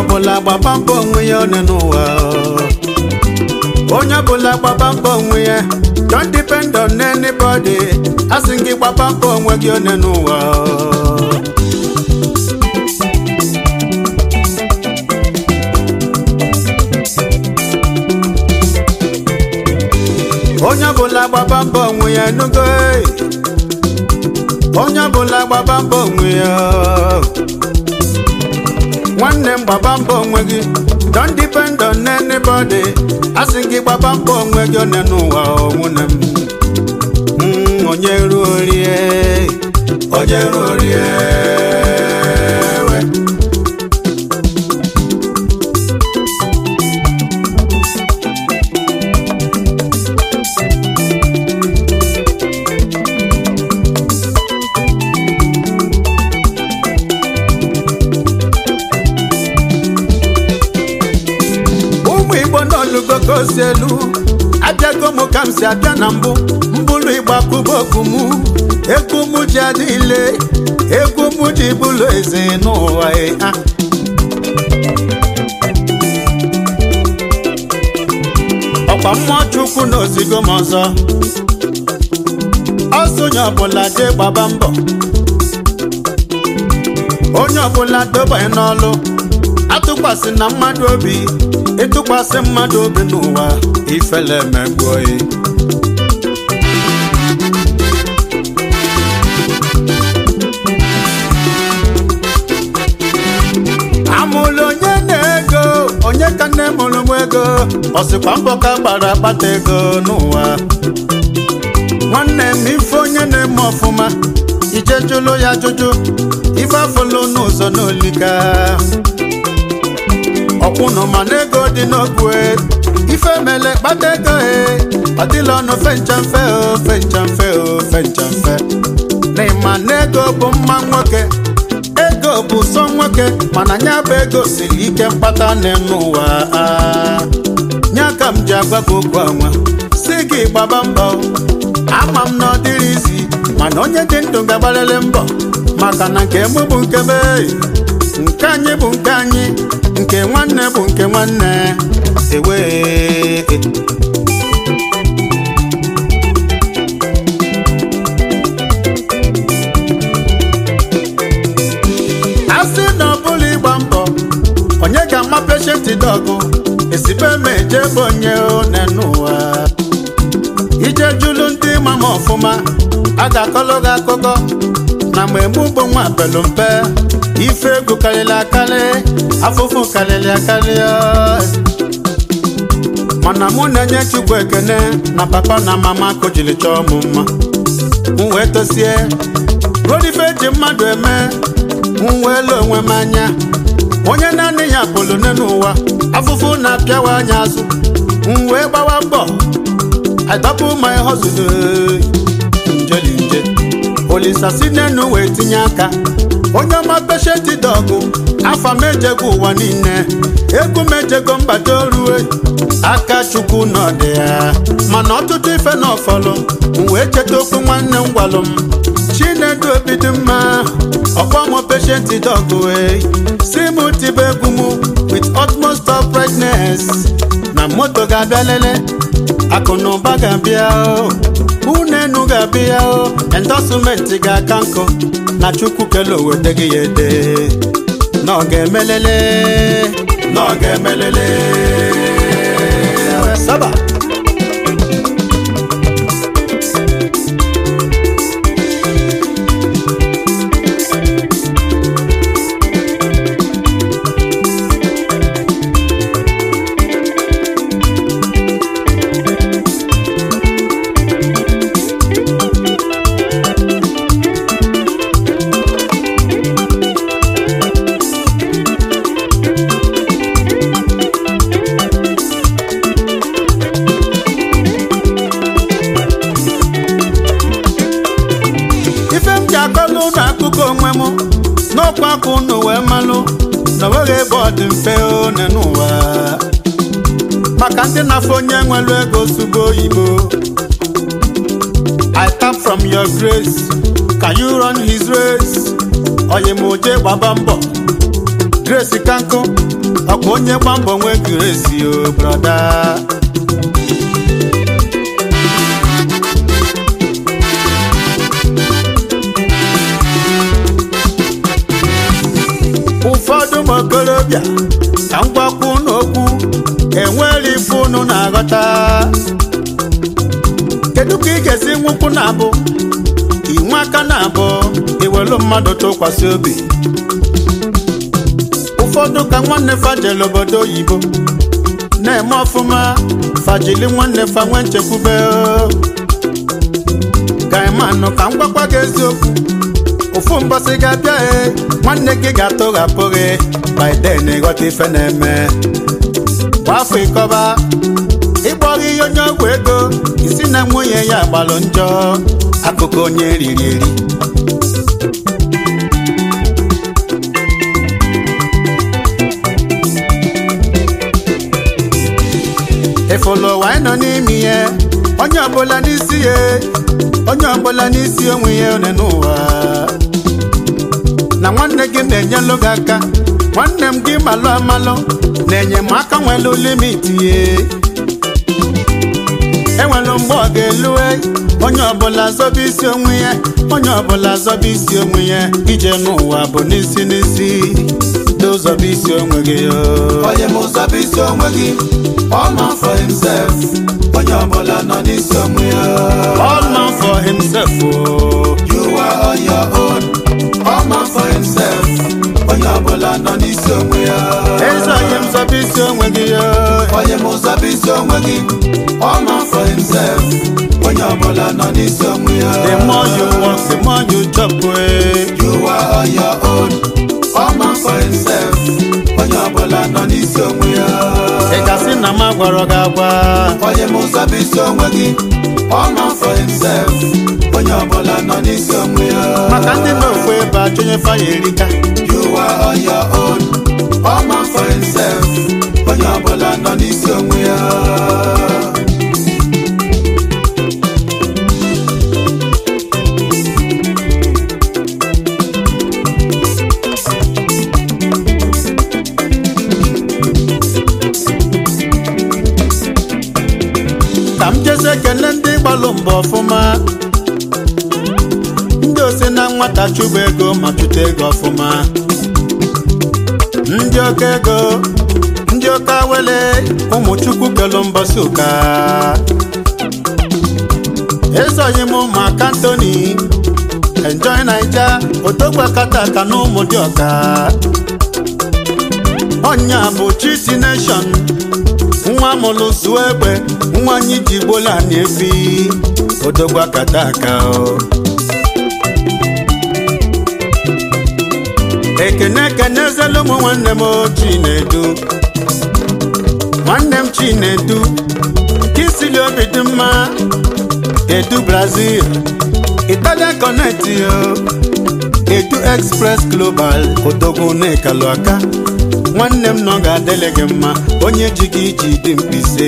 ọbụla gbaba mbọ onwe ya one n'ụwa onye ọbụla gbaba mbọ onwe ya don't depend on anybody asị gị gbaba mbọ onwe gị one n'ụwa onye ọbụla gbaba mbọ onwe ya enugo eh. onye ọbụla gbaba mbọ onwe ya nwanne m gbaba mbọ onwe gị don't depend on anybody asị gị gbaba mbọ onwe gị one n'ụwa o, nwunye m Mm, onye ruo rie onye ruo rie we. ụmụ igbo n'olugo ka o si elu abịago m ka m si abịa na mbụ mbụlụ igba kụboku m egwu m ji adịle egwu m ji bụlụ eze n'ụwa e, ah. ọkwa mmụọ chukwu na ozigo m ọzọ ọsọ onye ọbụla jee gbaba mbọ onye ọbụla dobanye n'ọlụ atụkwasị na mmadụ obi ịtụkwasị mmadụ obi n'ụwa ifele emegbuo ya amụlụ onye na-ego onye ka nne mụrụ m ego ọsịkwa mbọ ka gbara akpata ego n'ụwa nwanne m ife onye na-eme ọfụma ije jụlụ ya jụjụ ife afụlụ n'ụzọ n'olika ọkwụnụ mana ego dị n'ogwe ife mele kpata ego e ọ dịla ọnụ fencha mfe o fencha mfe o fencha mfe n'ịma na ego bụ mma nwoke ego bụ sọ nwoke mana nya bụ ego siri ike mkpata n'ụwa nya ka m ji agwa gị okwu anwa si gị gbaba mbọ ama m na ọ dịrị izi mana onye dị ndụ ga-agbalịrị mbọ maka na nke mụ bụ nke be nke anyị bụ nke anyị nke nwanne bụ nke nwanne ewe a sị na ọ bụla ịgba mbọ onye ga-ama peshenti dọgụ esibe ma eje bụ onye one n'ụwa ije jụlụ ndị ma m ọfụma a ga-akọlụ gị akụkọ na mgbe mụ bụ nwa pelu mpe ife egwu karịrị akarị afụfụ karịrị akarị mana mụ na-enye chukwu ekene na papa na mama kojiri chọọ m mma m wee tosie rodife eji mmadụ eme m wee lee onwe m anya onye naanị ya pụrụ n'ụwa afụfụ na-apịawa anya azụ m wee gbawa mbọ I double my hustle njeli nje olisa si n'enu wee tinye aka onye ọma peshenti dọgụ afa m ejego ụwa niile egwu m ejego mbata orue aka chukwu nọdị ya mana ọtụtụ ife na ọfọlụ m wee cheta okwu nwanne m gwalụ m chinedu obi dị mma ọkpọ m peshenti dọgụ wee si m tibe egwu m with utmost uprightness na moto ga-abịa lele akụ na ụba ga-abịa o unenu ga-abịa o endọsụmentị ga-aka nkụ na chukwu kele owete gị ya ede na ọ ga-emelele na ọ ga-emelele saba ife m ji akọlụ ụlọ akụkọ onwe m n'ọkwa aka unu wee malụ na onweghị ebe ọ dị mfe one n'ụwa maka ndị na-afọ onye nwere ego sugo oyibo I tap from your grace can you run his race oyi m oje gbaba mbọ grace kankụ ọkwa onye gba mbọ nwee gresi o brọda ụfọdụ ụmụ okorobịa ka m gwakwu n'okwu enwere ife unu na-aghọta kedu ka ị ga-esi nwụkwụ na abụ inwe aka na abụ iwelu mmadụ tụkwasị obi ụfọdụ ka nwanne fajele obodo oyibo na-eme ọfụma fajili nwanne fa nwee nchekwube gaimanụ ka m gwakwa gị eziokwu ofu mbọsị ga-abịa e nwanne gị ga-atụghapụ gị biden ịghọta ife na-eme kwa afọ ịkọba ịgbọghị ihe onye ọgwụ ego isi na nwunye ya gbalụ njọ akụkụ onye riri eri ịfụlụ ụwa anyị nọ n'ime ihe onye ọbụla n'isi ya onye ọbụla n'isi onwe ya one n'ụwa na nwanne gị na-enyelụ gị aka nwanne m gị malụ amalụ na-enye m aka nwelu limiti ya enwelu mgbe ọ ga-elue onye ọbụla zọba isi onwe ya onye ọbụla zọba isi onwe ya ije n'ụwa bụ n'isi n'isi dozọba isi onwe gị onye m ụzọbụ isi onwe gị all man for himself onye ọbụla nọ n'isi onwe ya all man for himself o you are on your own all man for himself onye ọbụla nọ n'isi onwe ya eze onye m zọba isi onwe gị onye m ụzọbụ isi onwe gị all man for himself onye ọbụla nọ n'isi onwe ya the more you work the more you chop eh. you are on your own all man for himself onye ọbụla nọ n'isi onwe ya ị gasị na m agwara gị agwa onye m ụzọbụ isi onwe gị all man for himself onye ọbụla nọ n'isi onwe ya maka ndị na-ofu ebe achụnye faya erika you are on your own all man for himself onye ọbụla nọ n'isi onwe ya ka m jezi ekele ndị gbalụ mbọ ọfụma ndị osi na nwata chụba ego ma chụta ego ọfụma ndị oke ego ndị oke awele ụmụ chukwu kelu mbọsị ụka ezoghị m maka Anthony enjoy naija otogwa kataka na ụmụ dị ọka ọnya bụ chiti nation nwa mụrụ zuo egbe nwa anyị ji gbola na-efi odogwa kata aka o ekene ekene zelu ụmụ nwanne m o chinedu nwanne m chinedu kisili obi dị mma edu brazil italian connect o edu express global odogwu na-ekalụ aka nwanne m nọ ga-adịle gị mma onye ji gị iji dị mkpise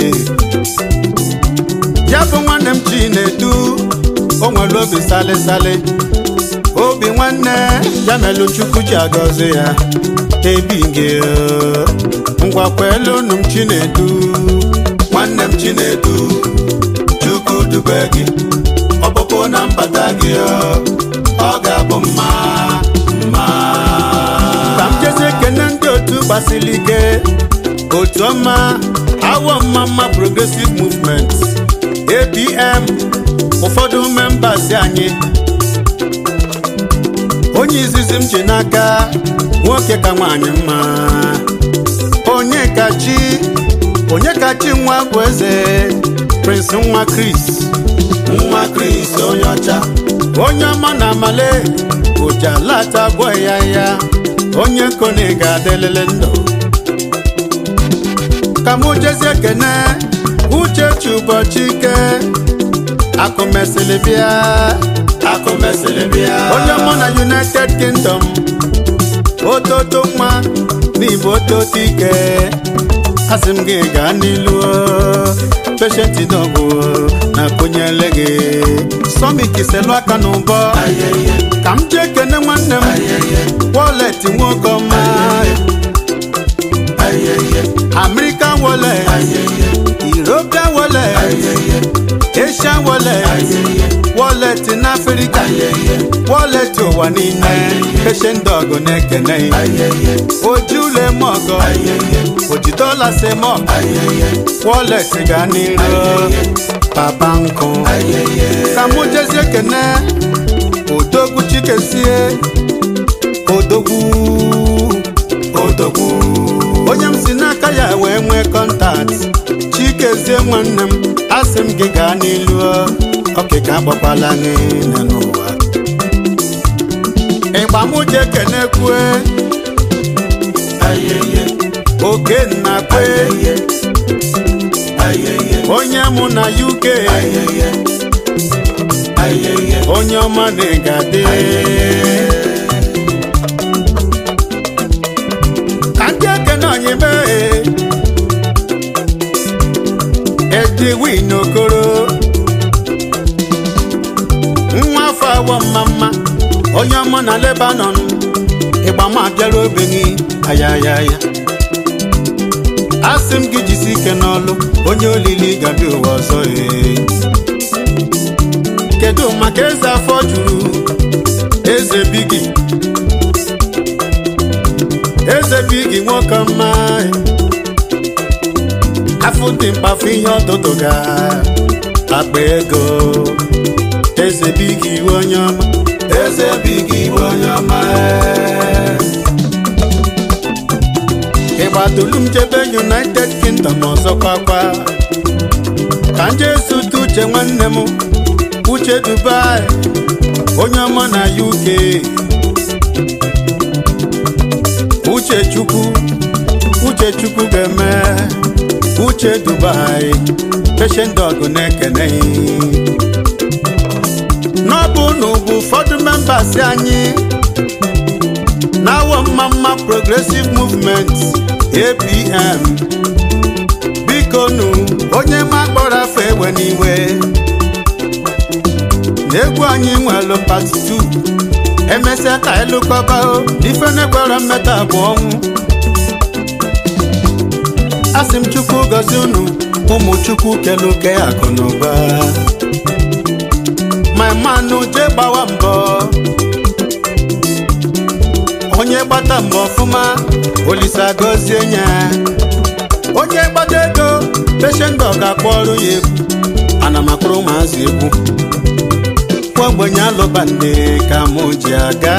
ya bụ nwanne m chi na-edu o nwere obi salịsalị obi nwanne ya melụ chukwu ji agọzi ya ebi gị ngwakwa elu unu m chi na-edu nwanne m chinedu chukwu dube gị ọpụpụ na mbata gị ọ ga-abụ mma mma ka m jezi ekene ndị otu gbasiri ike otu ọma awọ mma mma progressive movement apm ụfọdụ membas anyị onye izizi m ji n'aka nwoke ka nwaanyị mma onye kachi onye kachi nwa bụ eze prince nwa chris nwa Chris onye ọcha onye ọma na amale ojalata gwọ ya ya onye kone ga-adịlele ndụ ka mụ jezi ekene uchechi ụbọchị ike akụ mesịrị bịa akụ mesịrị bịa onye ọma na united kingdom ototo nwa n'igbo ototo ike asị m gị gaa n'ilu peshenti n'ọgwụ na kụnyele gị sọmik selu aka n'ụbọ ayẹyẹ ka m jee kene nwanne m ayẹyẹ wọlet nwoke ọma ayẹyẹ american wallet ayẹyẹ european wallet ayẹyẹ asian wallet ayẹyẹ wallet n'afrịka ayẹyẹ wallet ụwa niile patient dog na-ekene ayẹyẹ ojule mọgọ ayẹyẹ oji dọla semọ ayẹyẹ wallet ga n'iru papa nkụ ayẹyẹ ka mụ jezie kene odogwu chikesie odogwu odogwu onye m si n'aka ya wee nwee kọntakt chikezie nwanne m asị m gị gaa n'ilu ọkịka agbakwala niile n'ụwa ịgba mụ je kenekwe ayẹyẹ oke nnakwe ayẹyẹ ayẹyẹ onye mụ na uk ayẹyẹ ayẹyẹ onye ọma na-egade ka ndị ekene anyị mee edwin okoro nwa afọ awọ mma mma onye ọma na lebanon ịgbama bịara obenye ayayaya asị m gị jisi ike n'ọlụ onye olili gabi ụwa ọzọ ee kedu maka eze afọ juru eze bigi eze bigi nwoke mma afọ dị mkpafu ihe ọtụtụ ga akpa ego eze bigi iwe onye ọma eze bigi iwe onye ọma ịgbatulu m jebe united kingdom ọzọkwa kwa ka nje zute uche nwanne m uche dubai onye ọma na uk uche chukwu uche chukwu ga-eme uche dubai patient dog na-ekene n'ọbụ n'ugwu ụfọdụ members anyị na-awọ mma mma progressive movement apm biko nu onye ma kpọrọ afọ ewe n'iwe n'egwu anyị nwere part 2 emesịa ka ịlụkọba ife na-ekwere mmeta bụ ọnwụ asị m chukwu gọzie unu ụmụ chukwu keluke akụ na ụba my man jee gbawa mbọ onye gbata mbọ ọfụma olisa gọzie ya onye gbata ego patient dog akpọrọ ya egwu ana m akpọrọ ụmụazị egwu kwa ogbenye alụba nne ka mụ ji aga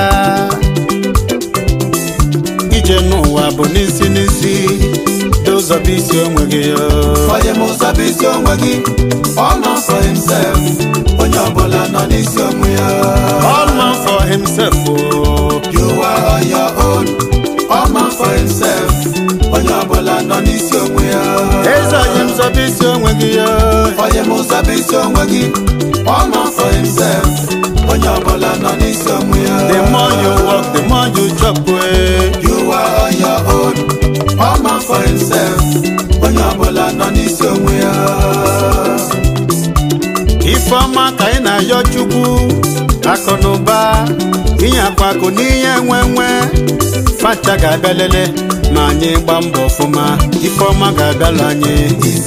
ije n'ụwa bụ n'isi n'isi dozọ bụ isi onwe gị onye m ụzọ bụ isi onwe gị all man for himself onye ọbụla nọ n'isi onwe ya all man for himself o. you are on your own all man for himself onye ọbụla nọ n'isi onwe ya eze anyị m zọbụ isi onwe gị onye m ụzọ bụ isi onwe gị all man for himself onye ọbụla nọ n'isi onwe ya the more you work the more you chop eh. you are on your own all man for himself onye ọbụla nọ n'isi onwe ya ifeọma ka anyị na-ayọ chukwu akụ na ụba inye akwa akụ n'ihe nwe nwe facha ga-abịa lele ma anyị gba mbọ ọfụma ifeọma ga-abịala anyị